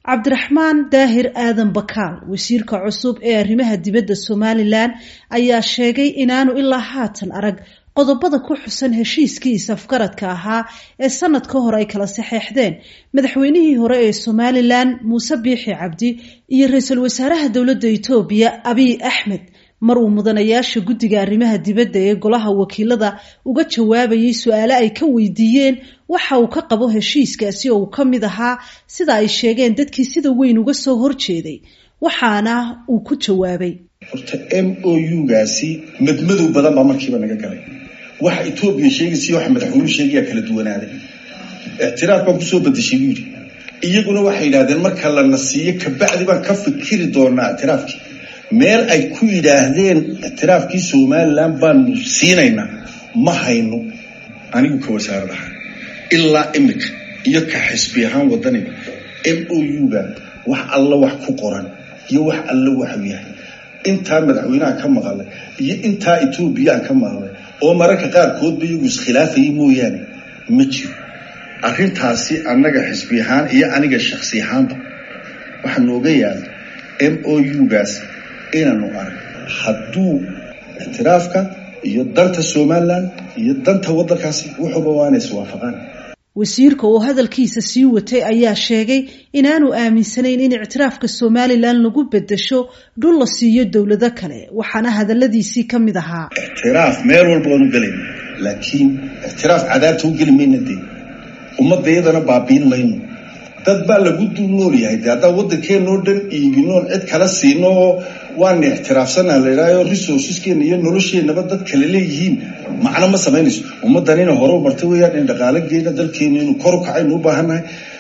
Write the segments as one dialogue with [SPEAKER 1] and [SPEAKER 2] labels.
[SPEAKER 1] cabdiraxmaan daahir aadan bakaal wasiirka cusub ee arrimaha dibadda somalilan ayaa sheegay inaanu ilaa haatan arag qodobada ku xusan heshiiskii isafgaradka ahaa ee sanad ka hor ay kala saxeexdeen madaxweynihii hore ee somalilan muuse biixi cabdi iyo ra-iisul wasaaraha dowladda etoobiya abiy axmed mar uu mudanayaasha guddiga arrimaha dibadda ee golaha wakiilada uga jawaabayay su-aale ay ka weydiiyeen waxa uu ka qabo heshiiskaasi oo uu ka mid ahaa sida ay sheegeen dadkii sida weyn uga soo horjeeday waxaana uu ku jawaabay
[SPEAKER 2] horta m o u-gaasi madmadow badan baa markiiba naga galay waxa etoobiya sheegaysa waxa madaxweynuhu sheegayaa kala duwanaaday ictiraaf baan kusoo badashay buu yidhi iyaguna waxay yidhahdeen marka lana siiyo kabacdi baan ka fikiri doonaa ictiraafkii meel ay ku yidhaahdeen ictiraafkii somalilan baanu siinaynaa ma hayno anigu ka wasaaradaha ilaa imika iyo ka xisbi ahaan wadaniga m o u-ga wax alla wax ku qoran iyo wax alla waxu yahay intaa madaxweynaha ka maqalay iyo intaa etoobiyaan ka maqlay oo mararka qaarkoodba iyagu iskhilaafayay mooyaane ma jiro arrintaasi annaga xisbi ahaan iyo aniga shaksi ahaanba waxaa nooga yaala m o u-gaas inaanu arag hadduu ictiraafka iyo danta somalilan iyo danta waddankaasi wuxuuba waana iswaafaqaan
[SPEAKER 1] wasiirka oo hadalkiisa sii watay ayaa sheegay inaanu aaminsanayn in ictiraafka somalilan lagu bedesho dhul la siiyo dowlado kale waxaana hadaladiisii ka mid ahaa
[SPEAKER 2] ictiraaf meel walba waanu gelayna laakiin ictiraaf cadaabta u geli mayna dee ummadda iyadana baabiin mayno dad baa lagu dul nool yahay de haddaan waddankeenoo dhan iibinoon cid kala siino oo waana ixtiraafsanaa la idhaayo resourceskeena iyo nolosheenaba dad kale leeyihiin macno ma samaynayso ummaddan inay hore u martay weyaan in dhaqaalageena dalkeena inuu kor u kacaynu u baahannahay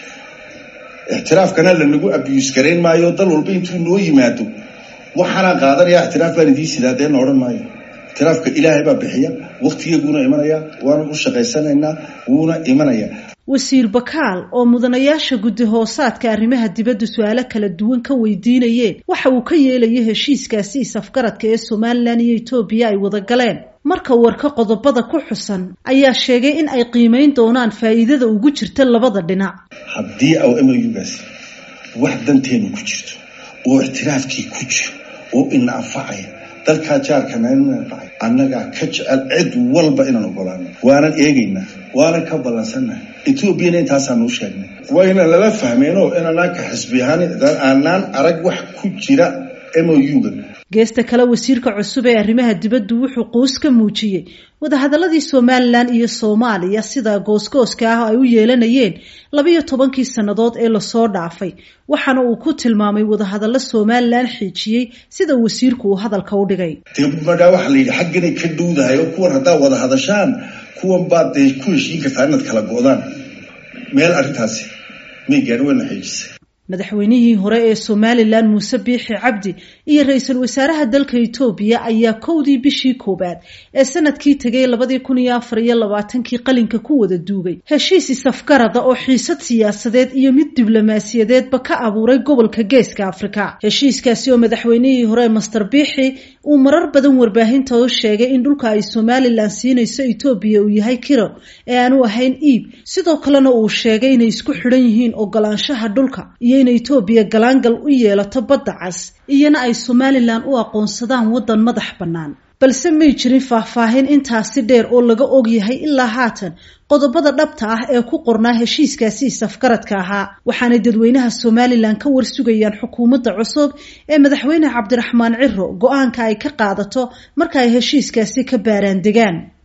[SPEAKER 2] ictiraafkana lanagu abuse garayn maayo dal walba intuu noo yimaado waxaanaan qaadanaya ictiraaf baan idiin sidaadeenna odhan maayo ictiraafka ilaahay baa bixiya waktigeeguuna imanaya waana u shaqaysanaynaa wuuna imanaya
[SPEAKER 1] wasiir bakaal oo mudanayaasha guddi hoosaadka arrimaha dibadda su-aalo kala duwan ka weydiinayeen waxa uu ka yeelayay heshiiskaasi isafgaradka ee somalilan iyo etoobiya ay wada galeen marka warka qodobada ku xusan ayaa sheegay in ay qiimeyn doonaan faa'iidada ugu jirta labada dhinac
[SPEAKER 2] haddii aw m o u-gaasi wax danteenu ku jirto oo ictiraafkii ku jiro oo ina anfacaya dalkaa jaarkana inu anfacay annagaa ka jecel cid walba inaan ogolaano waanan eegaynaa waanan ka ballansannahay etoobiyana intaasaanu u sheegnay waa inaan lala fahmeyno inanaan ka xisbi ahaan aanaan arag wax ku jira m o u-ga
[SPEAKER 1] geesta kale wasiirka cusub ee arrimaha dibaddu wuxuu quus ka muujiyey wadahadaladii somalilan iyo soomaaliya sida goosgooska ah ay u yeelanayeen labiyo tobankii sannadood ee lasoo dhaafay waxaana uu ku tilmaamay wadahadallo somalilan xiijiyey sida wasiirku uu hadalka u dhigay
[SPEAKER 2] dee madhaa waxaa la yidhi xagganay ka dhowdahay oo kuwan haddaa wada hadashaan kuwan baad dee ku heshiin kartaa inaad kala go-daan meel arrintaasi may gaadhin wayna xiijisay
[SPEAKER 1] madaxweynihii hore ee somalilan muuse biixi cabdi iyo ra-iisul wasaaraha dalka etoobiya ayaa kowdii bishii koowaad ee sanadkii tegay labadii kun iyo afar iyo labaatankii qalinka ku wada duugay heshiis isafgarada oo xiisad siyaasadeed iyo mid diblomaasiyadeedba ka abuuray gobolka geeska afrika heshiiskaasi oo madaxweynihii hore master biixi uu marar badan warbaahinta u sheegay in dhulka ay somalilan siinayso etoobiya uu yahay kiro ee aanu ahayn iib sidoo kalena uu sheegay inay isku xidhan yihiin ogolaanshaha dhulka iyo in etoobiya galaangal u yeelato badda cas iyona ay somalilan u aqoonsadaan waddan madax bannaan balse may jirin faahfaahin intaasi dheer oo laga og yahay ilaa haatan qodobada dhabta ah ee ku qornaa heshiiskaasi isafgaradka ahaa waxaanay dadweynaha somalilan ka warsugayaan xukuumadda cusub ee madaxweyne cabdiraxmaan ciro go-aanka ay ka qaadato marka ay heshiiskaasi ka baaraan degaan